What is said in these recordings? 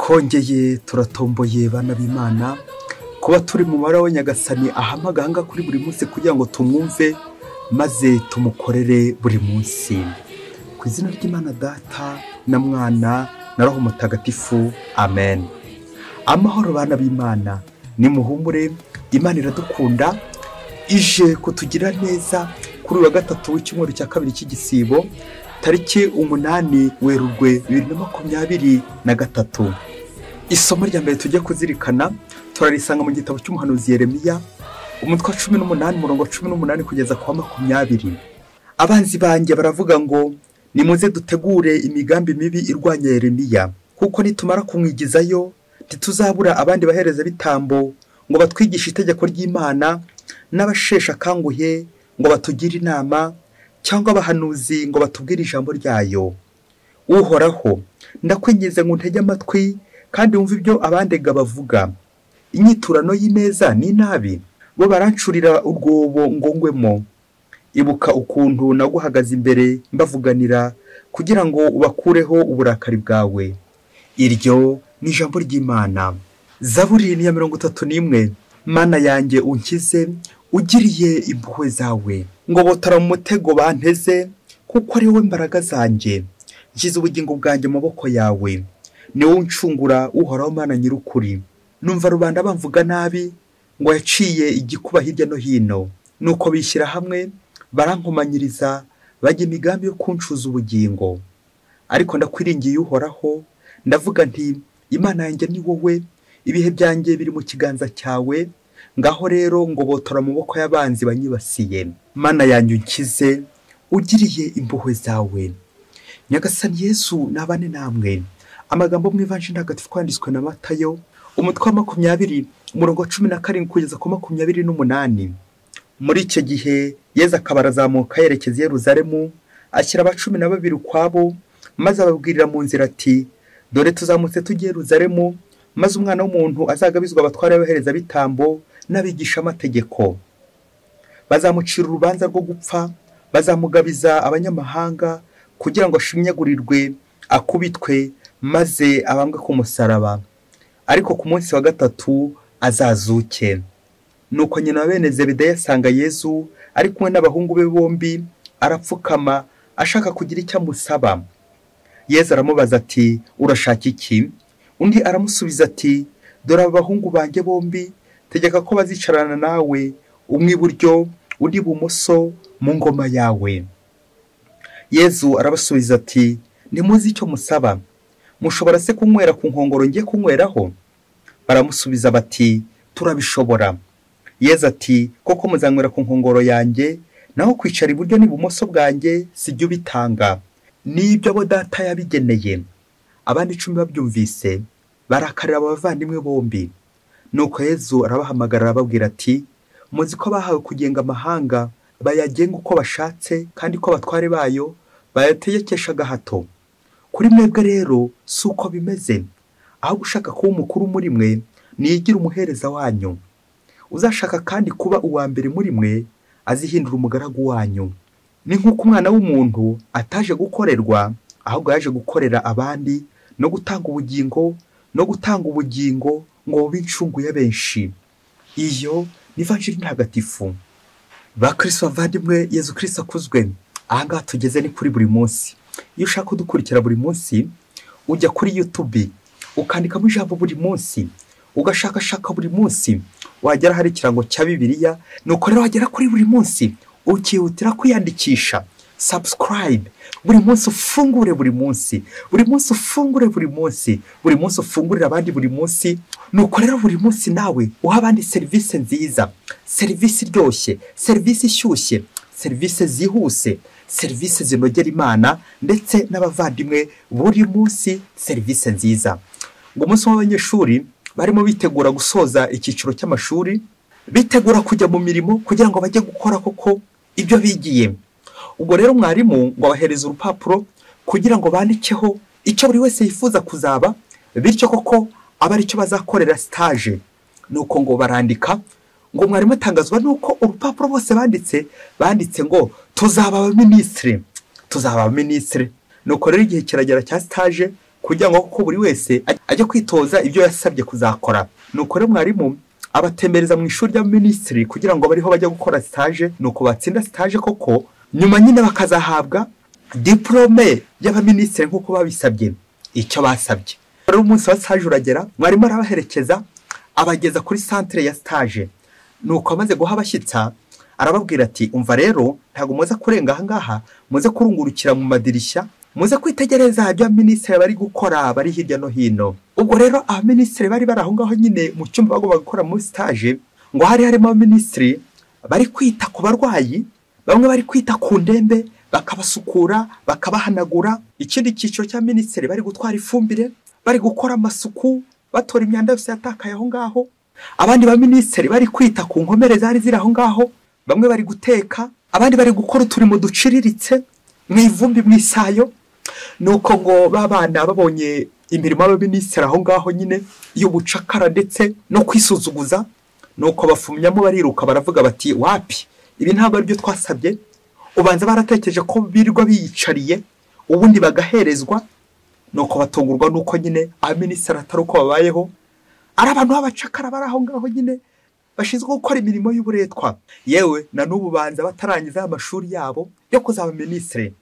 kongeye turatomboye bana b'imana kuba turi mu mabara wa nyagasani ahama agahanga kuri buri munsi kugira ngo tumwumve maze tumukorere buri munsi ku izina ry'imana data na mwana na roho mutagatifu amen amahoro bana b'imana nimuhumure imana iradukunda ije kutugira neza kuri uyu wa gatatu w'icyumweru cya kabiri cy'igisibo tariki umunani werurwe bibiri na makumyabiri na gatatu isomo rya mbere tujya kuzirikana turarisanga mu gitabo cy'umuhanuzi Yeremiya umutwe wa cumi n'umunani umurongo wa cumi n'umunani kugeza ku wa makumyabiri abanzi banjye baravuga ngo nimuze dutegure imigambi mibi irwanya Yeremiya kuko nitumara kumwigizayo ntituzabura abandi bahereza bitambo ngo batwigishe itegeko ry'imana n'abasheshe akanguhe ngo batugire inama cyangwa abahanuzi ngo batubwire ijambo ryayo uhoraho ndakwingize ngo untege amatwi kandi wumve ibyo abandega bavuga inyiturano y'ineza n'inabi bo barancurira urwobo ngo ngwemo ibuka ukuntu naguhagaze imbere mbavuganira kugira ngo ubakureho uburakari bwawe iryo ni ijambo ry'imana zaburi ni iya mirongo itatu n'imwe mana yanjye unkize ugiriye impuhwe zawe ngo botara mu mutego banteze kuko ari wowe mbaraga zanjye nshyize ubugingo bwanjye mu maboko yawe ni wowe uncungura uhoraho mana nyir'ukuri numva rubanda bamvuga nabi ngo yaciye igikuba hirya no hino nuko bishyira hamwe barankomanyiriza bajya imigambi yo kuncuza ubugingo ariko ndakwiringiye uhoraho ndavuga nti imana yanjye ni wowe ibihe byanjye biri mu kiganza cyawe ngaho rero ngo botora mu maboko y'abanzi banyibasiye mana yanjye unkize ugiriye impuhwe zawe nyagasani yesu nabane namwe amagambo mu ivanshi ntagatifu twanditswe na matayo umutwe wa makumyabiri umurongo wa cumi na karindwi kugeza ku makumyabiri n'umunani muri icyo gihe yeza akaba arazamuka yerekeza i Yeruzalemu ashyira abacumi na babiri ukwabo maze ababwirira mu nzira ati dore tuzamutse tujye i Yeruzalemu maze umwana w'umuntu azagabizwa abatware b'abahereza bitambo n'abigisha amategeko bazamucira urubanza rwo gupfa bazamugabiza abanyamahanga kugira ngo ashinyagurirwe akubitwe maze abambwe ku musaraba ariko ku munsi wa gatatu azazuke nuko nyina wa bene zebedayo asanga yezu ari kumwe n'abahungu be bombi arapfukama ashaka kugira icyo amusaba yezu aramubaza ati urashaka iki undi aramusubiza ati dore aba bahungu banjye bombi tegeka ko bazicarana nawe umwe iburyo undi ibumoso mu ngoma yawe yezu arabasubiza ati ntimuzi icyo musaba mushobora se kunywera ku nkongoro ngiye kunyweraho baramusubiza bati turabishobora yeza ati koko muzanywera ku nkongoro yanjye naho kwicara iburyo n'ibumoso bwanjye sijya ubitanga n'ibyo abo data yabigeneye abandi icumi babyumvise barakarira abavandimwe bombi nuko yezu arabahamagara arababwira ati muzi ko bahawe kugenga amahanga bayagenga uko bashatse kandi ko abatware bayo bayategekesha agahato kuri mwebwe rero si uko bimeze ahubwo ushaka kuba umukuru muri mwe niyigira umuhereza wanyu uzashaka kandi kuba uwa mbere muri mwe azihindura umugaragu wanyu ni nk'uko umwana w'umuntu ataje gukorerwa ahubwo yaje gukorera abandi no gutanga ubugingo no gutanga ubugingo ngo bube incungu ya benshi iyo ni vanjiri ntagatifu ba kirisito bavandimwe yezu kirisito akuzwe ahangaha tugeze ni kuri buri munsi iyo ushaka kudukurikira buri munsi ujya kuri yutubi ukandikamo ijambo buri munsi ugashakashaka buri munsi wagera hari ikirango cya bibiliya ni uko rero wagera kuri buri munsi ukihutira kwiyandikisha subscribe buri munsi ufungure buri munsi buri munsi ufungure buri munsi buri munsi ufungurira abandi buri munsi ni uko rero buri munsi nawe uha abandi serivisi nziza serivisi iryoshye serivisi ishyushye serivisi zihuse serivisi zinogera imana ndetse n'abavandimwe buri munsi serivisi nziza ngo umunsi w'abanyeshuri barimo bitegura gusoza icyiciro cy'amashuri bitegura kujya mu mirimo kugira ngo bajye gukora koko ibyo bigiye ubwo rero mwarimu ngo abahereze urupapuro kugira ngo bandikeho icyo buri wese yifuza kuzaba bityo koko aba aricyo bazakorera sitaje ni uko ngo barandika ngo mwarimu atangazwa nuko urupapuro bose banditse banditse ngo tuzaba abaminisitiri tuzaba abaminisitiri ni uko rero igihe kiragera cya sitaje kugira ngo ko buri wese ajye kwitoza ibyo yasabye kuzakora nuko rero mwarimu abatembereza mu ishuri rya minisitiri kugira ngo bariho bajya gukora sitaje nuko batsinda sitaje koko nyuma nyine bakazahabwa diporome y'abaminisitiri nk'uko babisabye icyo basabye rero umunsi wa sitaje uragera mwarimu arabaherekeza abageza kuri santire ya sitaje nuko amaze guha abashyitsa arababwira ati umva rero ntabwo muze kurenga ahangaha muze kurungurukira mu madirishya muze kwitegereza ibyo abaminisitiri bari gukora bari hirya no hino ubwo rero abaminisitiri bari bari aho ngaho nyine mu cyumba bagomba gukora muri sitaje ngo hari harimo abaminisitiri bari kwita ku barwayi bamwe bari kwita ku ndembe bakabasukura bakabahanagura ikindi cyiciro cya minisitiri bari gutwara ifumbire bari gukora amasuku batora imyanda yose yatakaye aho ngaho abandi baminisitiri bari kwita ku nkomere zari ziri aho ngaho bamwe bari guteka abandi bari gukora uturimo duciriritse mu ivumbi mu isayo ni uko ngo bana babonye imirimo y'abaminisitiri aho ngaho nyine y'ubucakara ndetse no kwisuzuguza ni uko bafumyamo bariruka baravuga bati wapi ibi ntabwo ari byo twasabye ubanza baratekereje ko birirwa biyicariye ubundi bagaherezwa ni uko batungurwa n'uko nyine abaminisitiri atari uko babayeho ari abantu b'abacakara bari aho ngaho nyine bashinzwe gukora imirimo y'uburetwa yewe na n'ubu banza batarangiza amashuri yabo yo kuzaba minisitiri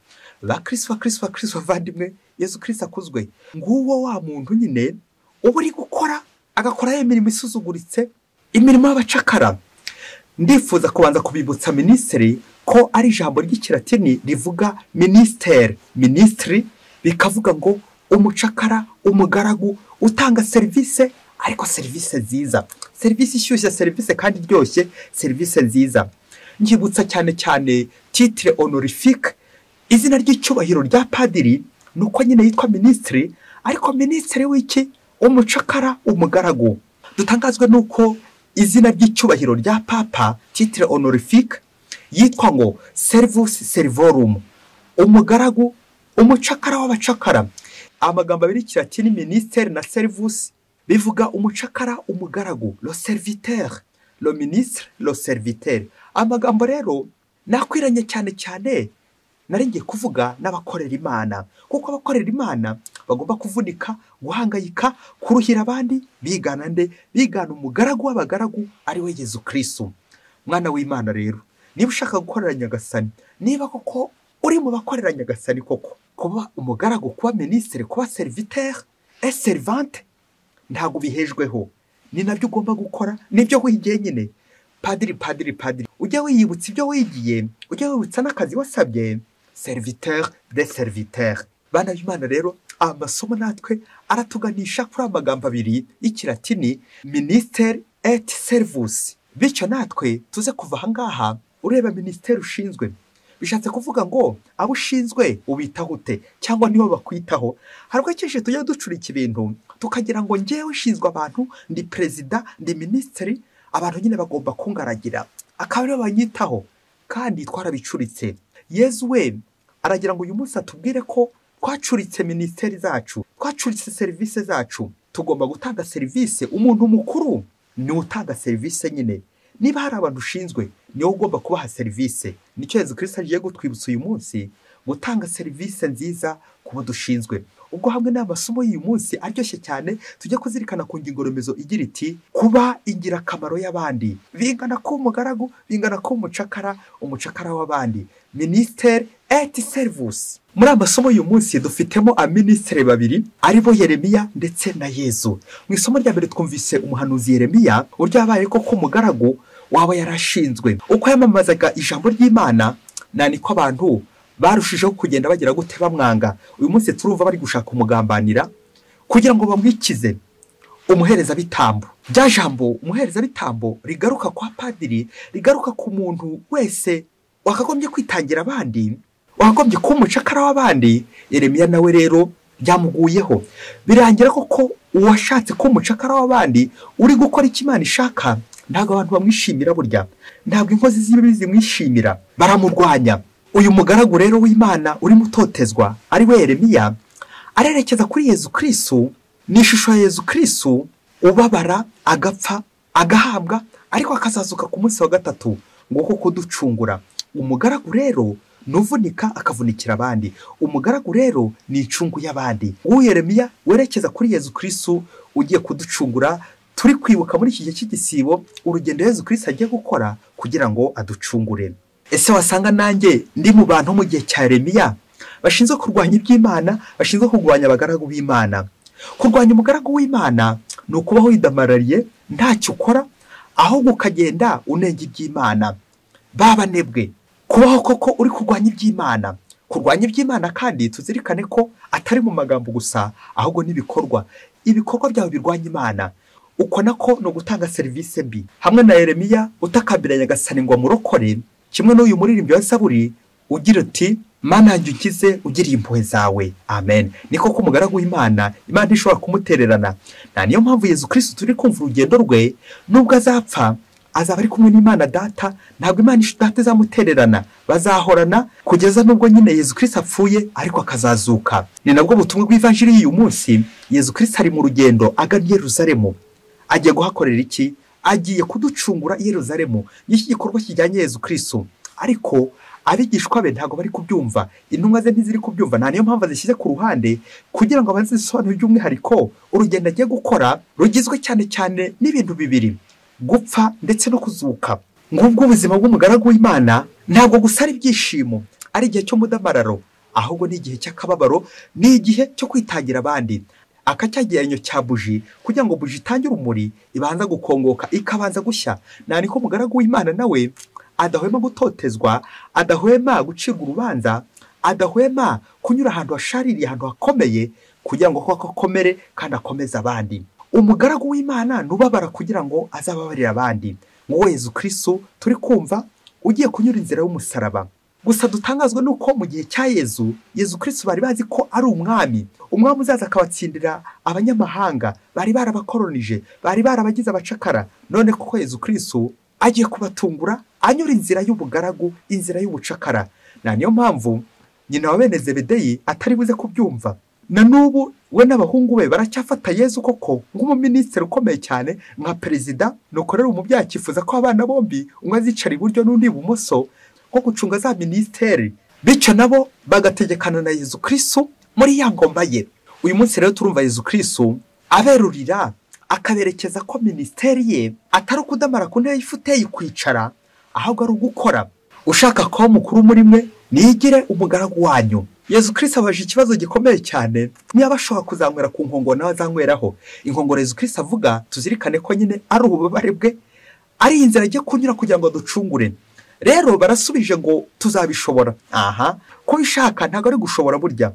ba kirisi wa kirisi wa kirisi bavandimwe yezu kirisi akuzwe nguwo wa muntu nyine uba uri gukora agakora ya mirimo isuzuguritse imirimo y'abacakara ndifuza kubanza kubibutsa minisitiri ko ari ijambo ry'ikiratini rivuga minisiteri minisitiri bikavuga ngo umucakara umugaragu utanga serivisi ariko serivisi nziza serivisi ishyushye serivisi kandi iryoshye serivisi nziza nkibutsa cyane cyane titire honorifique izina ry'icyubahiro rya padiri ni uko nyine yitwa minisitiri ariko minisitiri w'iki umucakara umugaragu dutangazwe n'uko izina ry'icyubahiro rya papa titire honorifique yitwa ngo serivusi serivorumu umugaragu umucakara w'abacakara amagambo abiri kiratini minisiteri na serivusi bivuga umucakara umugaragu lo serviteur lo ministre lo serviteur amagambo rero nakwiranye cyane cyane naringiye kuvuga n'abakorera imana kuko abakorera imana bagomba kuvunika guhangayika kuruhira abandi bigana nde bigana umugaragu w'abagaragu ari we yezu kirisitu mwana w'imana rero niba ushaka gukorera nyagasani niba koko uri mu bakorera nyagasani koko kuba umugaragu kuba minisitiri kuba serviteur eserivante ntabwo bihejweho ni nabyo ugomba gukora nibyo wigiye nyine padiri padiri padiri ujya wiyibutsa ibyo wigiye ujya wibutsa n'akazi wasabye serviteur de serviteur bana b'imana rero amasomo natwe aratuganisha kuri amagambo abiri y'ikiratini minisiteri eti serivusi bityo natwe tuze kuva ahangaha ureba minisiteri ushinzwe bishatse kuvuga ngo abo ushinzwe ubitaho ute cyangwa nibo bakwitaho hari kenshi tujya ducurika ibintu tukagira ngo ngewe ushinzwe abantu ndi perezida ndi minisitiri abantu nyine bagomba kungaragira akaba aribo banyitaho kandi twarabicuritse yezu we aragira ngo uyu munsi atubwire ko twacuritse minisiteri zacu twacuritse serivisi zacu tugomba gutanga serivisi umuntu mukuru ni utanga serivisi nyine niba hari abantu ushinzwe niwe ugomba kubaha serivisi nicyo yezu kirisita agiye gutwibutsa uyu munsi gutanga serivisi nziza ku bo dushinzwe ubwo hamwe n'amasomo y'uyu munsi aryoshye cyane tujya kuzirikana ku ngingo remezo igira iti kuba ingirakamaro y'abandi bingana ko umugaragu bingana ko umucakara umucakara w'abandi minisiteri eti serivusi muri aya masomo y'uyu munsi dufitemo abaminisitiri babiri aribo yeremiya ndetse na yezu mu isomo rya mbere twumvise umuhanuzi yeremiya uburyo yabaye ko umugaragu waba yarashinzwe uko yamamazaga ijambo ry'imana na niko abantu barushijeho kugenda bagira gute bamwanga uyu munsi turumva bari gushaka umugambanira kugira ngo bamwikize umuherezabitambo rya jambo umuherezabitambo rigaruka kwa padiri rigaruka ku muntu wese wakagombye kwitangira abandi wakagombye kuba umucakara w'abandi Yeremiya nawe rero byamuguyeho birangira koko uwashatse kuba umucakara w'abandi uri gukora icyo imana ishaka ntabwo abantu bamwishimira burya ntabwo inkozi z'ibibi zimwishimira baramurwanya uyu mugaragu rero w'imana urimo utotezwa ari we Yeremiya arerekeza kuri yezu kirisitu ni ishusho ya yezu kirisitu ubabara agapfa agahabwa ariko akazazuka ku munsi wa gatatu ngo kuko kuducungura umugaragu rero ntuvunika akavunikira abandi umugaragu rero ni icungu y'abandi uwo yeremiya werekeza kuri yezu kirisitu ugiye kuducungura turi kwibuka muri iki gihe cy'igisibo urugendo yezu kirisitu agiye gukora kugira ngo aducungure ese wasanga nanjye ndi mu bantu mu gihe cya yeremiya bashinzwe kurwanya iby'imana bashinzwe kurwanya abagaragu b'imana kurwanya umugaragu w'imana ni ukubaho widamarariye ntacyo ukora ahubwo ukagenda unenga iby'imana babanebwe kubaho koko uri kurwanya iby'imana kurwanya iby'imana kandi tuzirikane ko atari mu magambo gusa ahubwo n'ibikorwa ibikorwa byawe birwanya imana uko nako ni ugutanga serivisi mbi hamwe na yeremiya utakambiranya agasani ngo amurokore kimwe n'uyu muririmbyi wa saburi ugira uti mana yanjye ukize ugiriye impuhwe zawe amen niko ko umugaragu w'imana imana ishobora kumutererana nta niyo mpamvu yezu kirisitu turi kumva urugendo rwe nubwo azapfa azaba ari kumwe n'imana data ntabwo imana data izamutererana bazahorana kugeza n'ubwo nyine yezu kirisitu apfuye ariko akazazuka ni nabwo butumwa bw'ivanjiri y'uyu munsi yezu kirisitu ari mu rugendo agana yeruzaremu agiye guhakorera iki agiye kuducungura yeruzaremu n'iki gikorwa kijyanye yezu kirisitu ariko abigishwa be ntabwo bari kubyumva intumwa ze ntiziri kubyumva nta niyo mpamvu zishyize ku ruhande kugira ngo bazisobanure by'umwihariko urugendo agiye gukora rugizwe cyane cyane n'ibintu bibiri gupfa ndetse no kuzuka ngubwo ubuzima bw'umugaragu w'imana ntabwo gusa ari ibyishimo ari igihe cy'umudamararo ahubwo ni igihe cy'akababaro ni igihe cyo kwitangira abandi akacyageranyo cya buji kugira ngo buji itange urumuri ibanza gukongoka ikabanza gushya nta niko umugaragu w'imana nawe adahwema gutotezwa adahwema gucirwa urubanza adahwema kunyura ahantu hashaririye ahantu hakomeye kugira ngo koko akomere kandi akomeze abandi umugaragu w'imana nubabara kugira ngo azababarire abandi ngo Yezu kirisitu turi kumva ugiye kunyura inzira y'umusaraba gusa dutangazwa nuko mu gihe cya yezu yezu kirisitu bari bazi ko ari umwami umwami uzaza akabatsindira abanyamahanga bari barabakoronije bari barabagize abacakara none kuko yezu kirisitu agiye kubatungura anyura inzira y'ubugaragu inzira y'ubucakara na niyo mpamvu nyina wa bene zebedeyi atari buze kubyumva na n'ubu we n'abahungu be baracyafata yezu koko nk'umuminisitiri ukomeye cyane nka perezida nuko rero ubu byakifuza ko abana bombi umwe azicara iburyo n'undi ibumoso nko gucunga za minisiteri bityo nabo bagategekana na yezu kirisitu muri ya ngoma ye uyu munsi rero turumva yezu kirisitu aberurira akaberekeza ko minisiteri ye atari ukudamara ku ntebe y'ifuteye kwicara ahubwo ari ugukora ushaka kuba mukuru muri mwe nigire umugaragu wanyu yezu kirisitu abaje ikibazo gikomeye cyane niba ashobora kuzanywera ku nkongoro nawe azanyweraho inkongoro yezu kirisitu avuga tuzirikane ko nyine ari ububabare bwe ari inzira agiye kunyura kugira ngo ducungure rero barasubije ngo tuzabishobora aha kubishaka ntabwo ari gushobora burya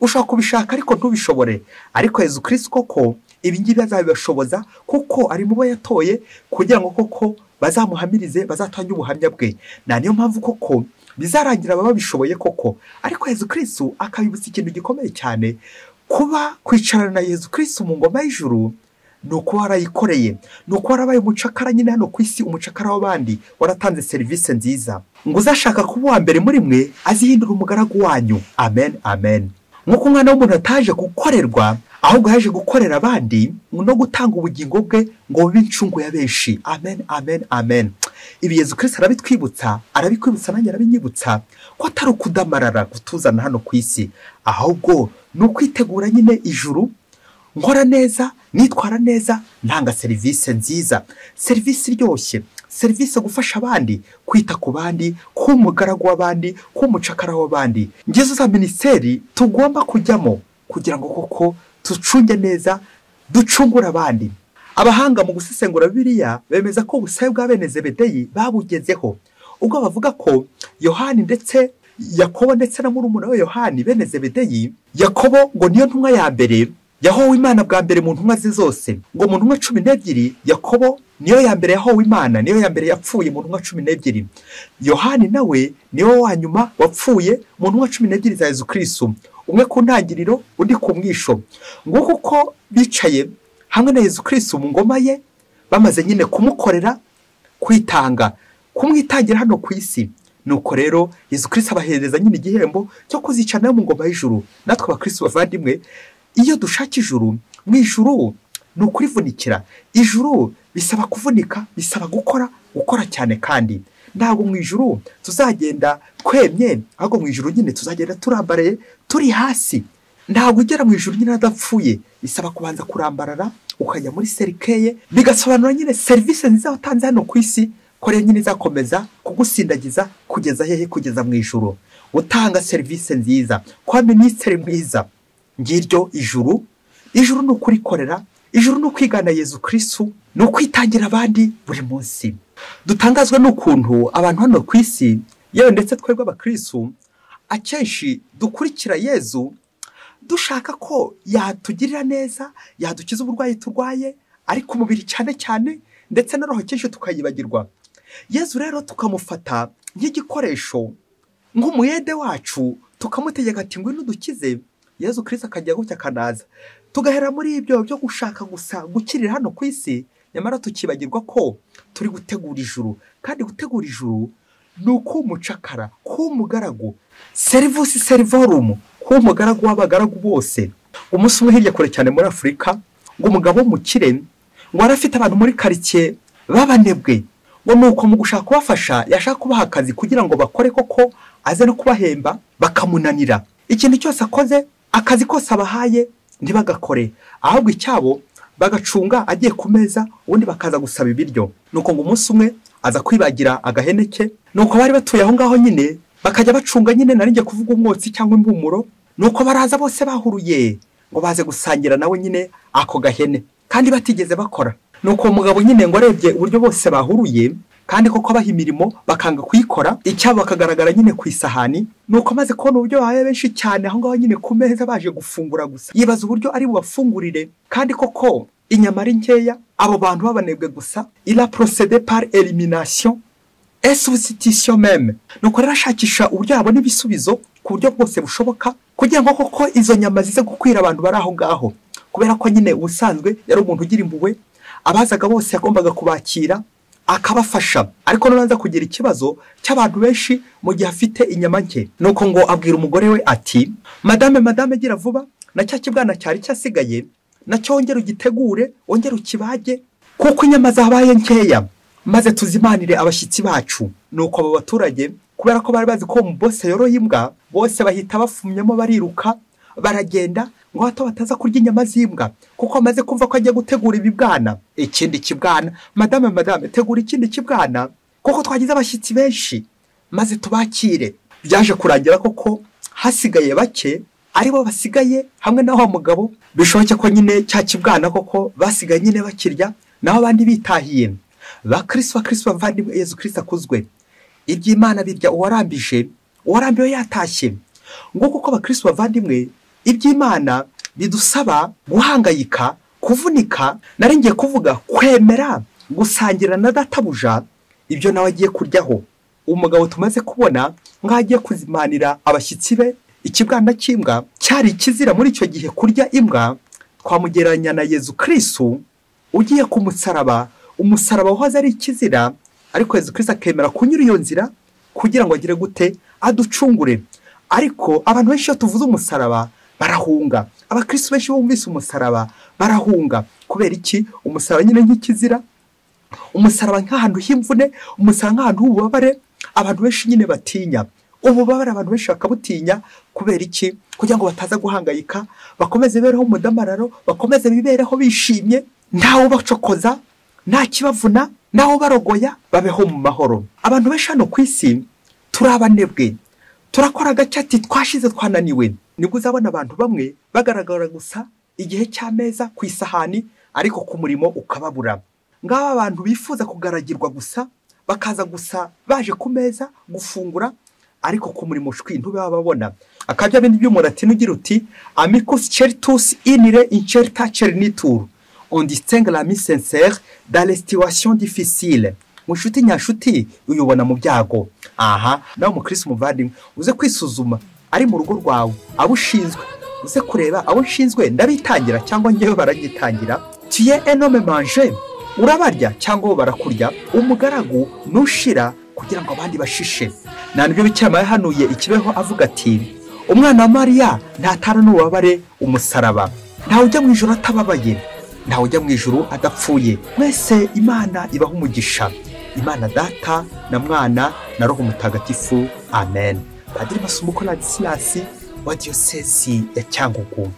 ushobora kubishaka ariko ntubishobore ariko yezu kirisitu koko ibi ngibi azabibashoboza kuko ari mu bo yatoye kugira ngo koko bazamuhamirize bazatange ubuhamya bwe nta niyo mpamvu koko bizarangira ababa babishoboye koko ariko yezu kirisitu akabibutsa ikintu gikomeye cyane kuba kwicarana na yezu kirisitu mu ngoma y'ijuru ni ukuba warayikoreye ni ukuba warabaye umucakara nyine hano ku isi umucakara w'abandi waratanze serivisi nziza ngo uzashaka kuba uwa mbere muri mwe azihindura umugaragu wanyu amen amen nk'uko umwana w'umuntu ataje gukorerwa ahubwo yaje gukorera abandi no gutanga ubugingo bwe ngo bube incungu ya benshi amen amen amen ibi yezu kirisitu arabitwibutsa arabikwibutsa nanjye arabinyibutsa ko atari ukudamarara kutuzana hano ku isi ahubwo ni ukwitegura nyine ijuru nkora neza nitwara neza ntanga serivisi nziza serivisi iryoshye serivisi gufasha abandi kwita ku bandi kuba umugaragu w'abandi kuba umucakara w'abandi ngezo za minisiteri tugomba kujyamo kugira ngo koko ducunge neza ducungura abandi abahanga mu gusesengura biriya bemeza ko ubusabe bwa bene zebedeyi babugezeho ubwo bavuga ko yohani ndetse yakobo ndetse na murumuna we yohani bene zebedeyi yakobo ngo niyo ntumwa ya mbere yahowe imana bwa mbere mu ntumwa ze zose ngo mu ntumwa cumi n'ebyiri yakobo niyo ya mbere yahowe imana niyo ya mbere yapfuye mu ntumwa cumi n'ebyiri yohani nawe niwe wa nyuma wapfuye mu ntumwa cumi n'ebyiri za yezu kirisitu umwe ku ntangiriro undi ku mwisho nguko uko bicaye hamwe na yezu kirisitu mu ngoma ye bamaze nyine kumukorera kwitanga kumwitangira hano ku isi nuko rero yezu kirisitu abahereza nyine igihembo cyo kuzicana mu ngoma y'ijuru natwe abakirisitu bavandimwe iyo dushaka ijuru mu ijuru ni ukurivunikira ijuru bisaba kuvunika bisaba gukora gukora cyane kandi ntabwo mu ijuru tuzagenda twemye ahubwo mu ijuru nyine tuzagenda turambaraye turi hasi ntabwo ugera mu ijuru nyine adapfuye bisaba kubanza kurambarara ukajya muri serikeye bigasobanura nyine serivisi nziza watanze hano ku isi ko rero nyine izakomeza kugusindagiza kugeza hehe kugeza mu ijuru utanga serivisi nziza kwa minisitiri mwiza ngiryo ijuru ijuru ni ukurikorera ijuru ni ukwigana yezu kirisitu ni ukwitangira abandi buri munsi dutangazwa n'ukuntu abantu hano ku isi yewe ndetse twebwe abakirisitu akenshi dukurikira yezu dushaka ko yatugirira neza yadukiza uburwayi turwaye ariko umubiri cyane cyane ndetse na roho kenshi tukayibagirwa yezu rero tukamufata nk'igikoresho nk'umuyede wacu tukamutegeka ati ngwino udukize yezu kirisitu akajya gutya akanaza tugahera muri ibyo byo gushaka gusa gukirira hano ku isi nyamara tukibagirwa ko turi gutegura ijuru kandi gutegura ijuru ni ukumucakara k'umugaragu serivisi serivorumu k'umugaragu w'abagaragu bose umunsi umwe hirya kure cyane muri afurika ngo umugabo wo mu kirere ngo wari afite abantu muri karitsiye b'abanebwe ngo ni uko mu gushaka kubafasha yashaka kubaha akazi kugira ngo bakore koko aze no kubahemba bakamunanira ikintu cyose akoze akazi kose abahaye ntibagakore ahubwo icyabo bagacunga agiye ku meza ubundi bakaza gusaba ibiryo ni uko ngo umunsi umwe aza kwibagira agahene ke ni uko bari batuye aho ngaho nyine bakajya bacunga nyine narinjye kuvuga umwotsi cyangwa impumuro ni uko baraza bose bahuruye ngo baze gusangira nawe nyine ako gahene kandi batigeze bakora ni uko mugabo nyine ngo arebye uburyo bose bahuruye kandi koko baha imirimo bakanga kuyikora icyabo bakagaragara nyine ku isahani ni uko amaze kubona uburyo bahaye benshi cyane aho ngaho nyine ku meza baje gufungura gusa yibaza uburyo ari bubafungurire kandi koko inyama ari nkeya abo bantu babanebwe gusa ira porosede pari eliminasiyo esubisitisiyo meme ni uko rero ashakisha uburyo yabona ibisubizo ku buryo bwose bushoboka kugira ngo koko izo nyama zize gukwira abantu bari aho ngaho kubera ko nyine ubusanzwe yari umuntu ugira impuhwe abazaga bose yagombaga kubakira akabafasha ariko noneho kugira ikibazo cy'abantu benshi mu gihe afite inyama nke ni uko ngo abwira umugore we ati madame madame gira vuba na cya kibwana cyari cyasigaye nacyo wongere ugitegure wongere ukibage kuko inyama zabaye nkeya maze tuzimanire abashyitsi bacu ni uko abo baturage kubera ko bari bazi ko mu bose yoroye imbwa bose bahita bafumyamo bariruka baragenda ngo hato bataza kurya inyama z'imbwa kuko amaze kumva ko agiye gutegura ibibwana ikindi kibwana madame madame tegura ikindi kibwana kuko twagize abashyitsi benshi maze tubakire byaje kurangira koko hasigaye bake aribo basigaye hamwe na wa mugabo bishoboke ko nyine cya kibwana koko basigaye nyine bakirya naho abandi bitahiye ba kiriswa kiriswa mvandimwe yezu kirisi akuzwe iby'imana birya uwarambije uwarambiwe yatashye ngo kuko abakirisi bavandimwe iby'imana bidusaba guhangayika kuvunika naringiye kuvuga kwemera gusangira na databuja ibyo nawe agiye kuryaho umugabo tumaze kubona nk'aho agiye kuzimanira abashyitsi be ikibwana cy'imbwa cyari ikizira muri icyo gihe kurya imbwa twamugereranya na yezu kirisu ugiye ku musaraba umusaraba wahoze ari ikizira ariko yezu kirisi akemera kunyura iyo nzira kugira ngo agire gute aducungure ariko abantu benshi iyo tuvuze umusaraba barahunga abakirisitu benshi bumvise umusaraba barahunga kubera iki umusaraba nyine nk'ikizira umusaraba nk'ahantu h'imvune umusaraba nk'ahantu h'ububabare abantu benshi nyine batinya ububabare abantu benshi bakabutinya kubera iki kugira ngo bataza guhangayika bakomeze bibereho umudamararo bakomeze bibereho bishimye ntawe ubacokoza nta kibavuna ntawe ubarogoya babeho mu mahoro abantu benshi hano ku isi turi abanebwe turakora ati twashize twananiwe nibwo uzabona abantu bamwe bagaragara gusa igihe cy'ameza ku isahani ariko ku murimo ukababura ngaba abantu bifuza kugaragirwa gusa bakaza gusa baje ku meza gufungura ariko ku murimo shwi ntube babona akajya bindi by'umuntu ati n'ugira uti amikus certus inire incerta cernitur on distingue la sincere dans les situations difficiles mu nshuti nyashuti uyubona mu byago aha nawe umukirisi umuvandimwe uze kwisuzuma ari mu rugo rwawe abo ushinzwe uze kureba abo ushinzwe ndabitangira cyangwa ngewe baragitangira tuye enome manje urabarya cyangwa bo barakurya umugaragu nushira kugira ngo abandi bashishe nta nibyo bikirama yahanuye ikibeho avuga ati umwana wa mariya ntatara n'ububabare umusaraba ntawe ujya mu ijoro atababaye ntawe ujya mu ijoro adapfuye mwese imana ibaha umugisha imana data na mwana na roho mutagatifu amen padiri basumuko na disirasi wa diyosesi ya cyangugu